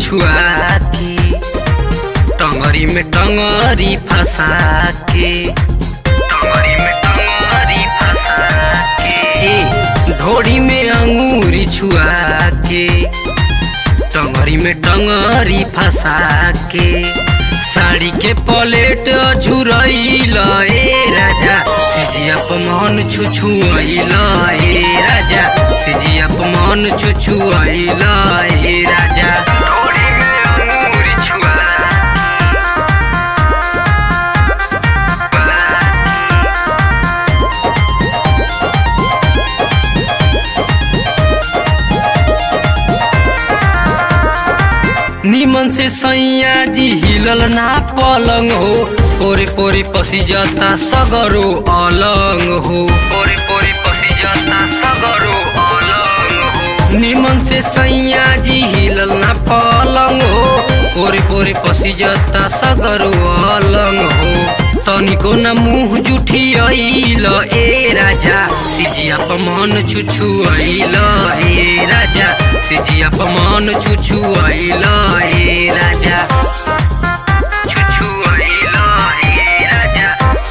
छुआ के टंगरी में टंगरी फंसा के टंगरी में टंगरी फंसा के ढोड़ी में अंगूरी छुआ के टंगरी में टंगरी फंसा के साड़ी के पलेट झुरैल ए राजा सिजिया मन छुछुआइल ए राजा सिजिया मन छुछुआइल ए राजा ढोड़ी में अंगूरी छुआ निमन से सैया जी हिलल ना पलंग हो पोरे पोरे पसी जाता सगरो अलंग हो पोरे पोरे पसी जाता सगरो अलंग हो निमन से सैया जी हिलल ना पलंग हो पोरे पोरे पसी जाता सगरो अलंग हो तनिको न मुंह जुठी आइल ए राजा सिजिया मन छुछु आइल ए राजा सिजिया मन छुछु आइल ए राजा छुछु आइल ए राजा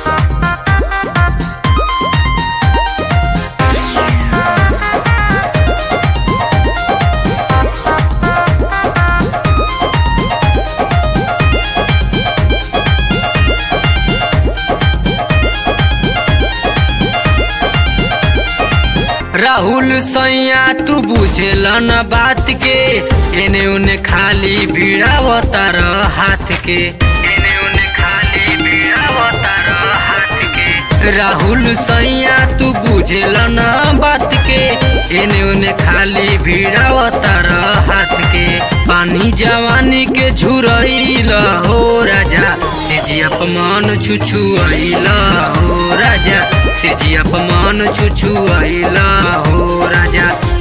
राहुल सैया तू बुझेला न बात के एने उने खाली भिड़ावतार हाथ के एने उने खाली भिड़ावतार हाथ के राहुल सैया तू बुझेला न बात के एने उने खाली भिड़ावतार हाथ के पानी जवानी के झुरैल हो राजा सेजिया मन छुछु आइल हो राजा सेजिया मन छुछु आइल हो राजा